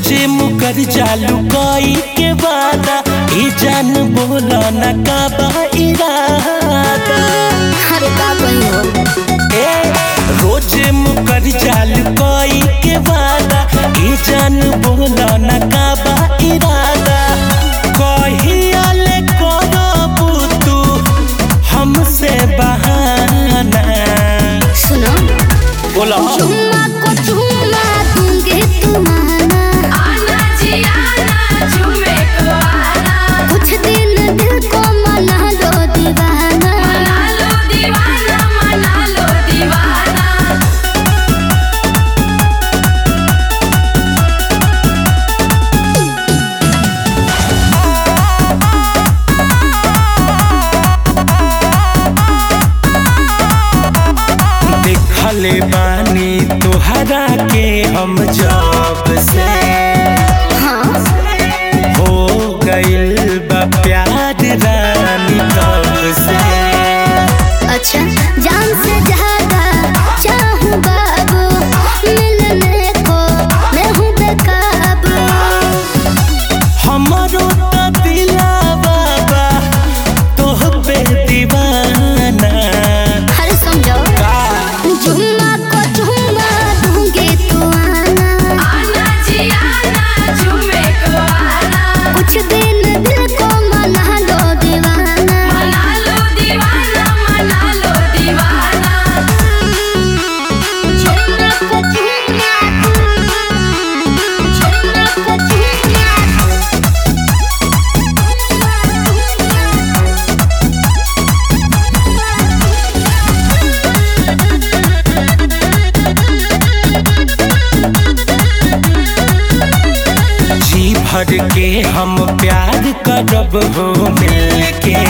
रोजे मुकर चालू कई के वादा ई जान बोला न का बा इरादा अरे का कही हो ए रोजे मुकर चालू कई के वादा ई जान बोला न का बा इरादा कहिया ले करबू तू हमसे बहाना सुनो बोला चुम्मा को चुम्मा दूंगी तुम्हारा आना जी आना झूमे को आना कुछ दिन दिल को मना लो दीवाना मना लो दीवाना मना लो दीवाना देखले बानी तोहरा के हम जब से हाँ हो गइल बा प्यार रानी तब से अच्छा जान से ज्यादा चाहूँ बाबू मिलने को मैं हूँ बेकाबू हमरो त दिलावा बा तोह पे दीवाना हर समझो का जुम्मा को जुम्मा दूंगी तू आना आना जी आना झूमे को आना कुछ दिन दिल को मना लो दीवाना मना लो दीवाना मना लो दीवाना जुम्मा को जुम्मा जुम्मा को जुम्मा जी भर के हम प्यार करब हो मिल के